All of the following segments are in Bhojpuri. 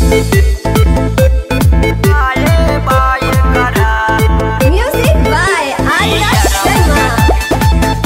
Music by Arya Sharma.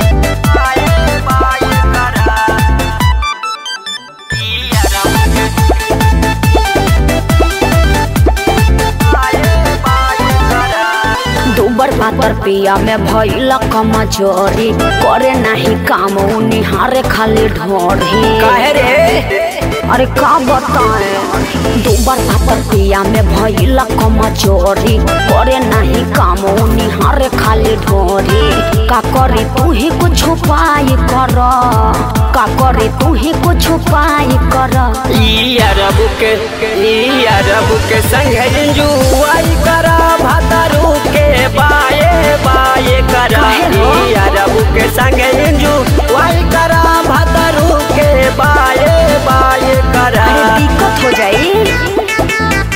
दुबर पातर पिया में भइल कमजोरी करे नाही काम उ निहारे खाली ढोरी काहे रे अरे का बताए दुबर पातर पिया में भइल कमजोरी करे नाही काम उ निहारे खाली ढोरी का करे तू ही कुछ उपाय कर का करे तू ही कुछ उपाय कर ई अरब के ई अरब के संग जुआई करा भातारू के बाये बाये करा काहे हो? ई अरब के संग जुआई करा भातारू के बाये बाये करा अरे दिक्कत हो जाई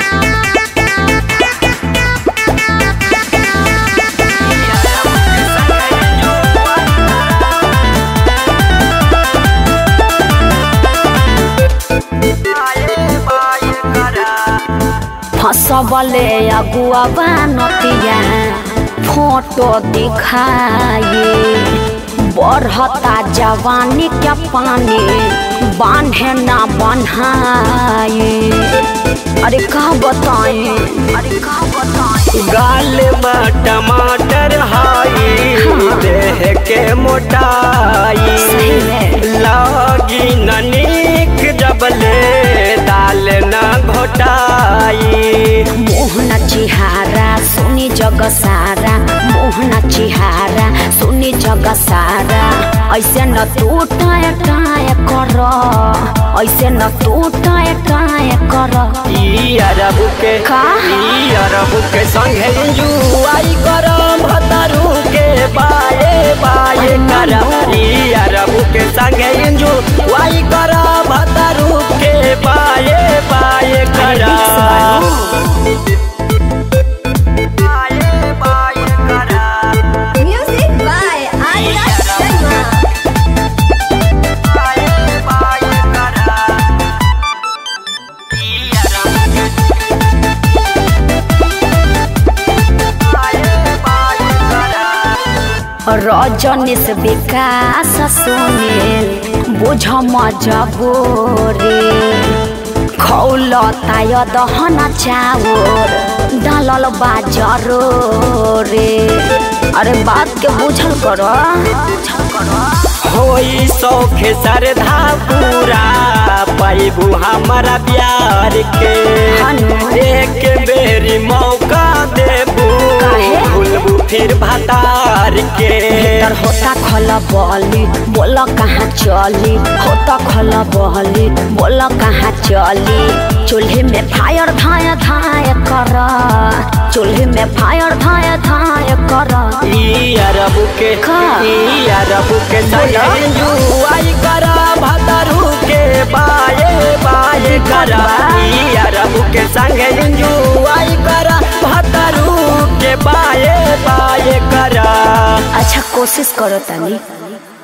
फसबले अगुआ नतिया फोटो दिखाए बढ़ता जवानी के पानी बांधे ना बन्हाए अरे का बताए अरे का बताए गाल में टमाटर हाई देह के मोटाई सही में। लगी ननीक जबले दाल न घोटाई मोहना चिहारा सुनी जग सारा मोहना चिहारा सुनी जग सारा ऐसे न तू टाय टाय कर ऐसे न तू टाय टाय कर ई अरब के का? ई अरब के संगे जुआई कर भतरू के बाये बाये कर ई अरब के संगे जुआई कर भतरू के बाये बाये कर बाये बाये कर Music by Arya Sharma. Rajnish विकास सुनील बुझ मजबूरी खौलताय दहना चाउर डालल बा जरूरी अरे बात के बुझल कर होई सौखे सरधा पूरा पैबू हमारा प्यार के हनु। एक बेरी मौका देबू काहे? भूलबू फिर भतार के भीतर होता खल बली बोल कहाँ चली होता खल बली बोल कहाँ चली चूल्हे में फायर धाय धाय कर चूल्हे में फायर धाय धाय कर ई अरब के का? ई अरब के बोला। जुआई करा भतरू के बाये बाये करा बा। ई अरब के संगे जुआई करा भतरू के बाये बाये करा अच्छा कोशिश करो तनी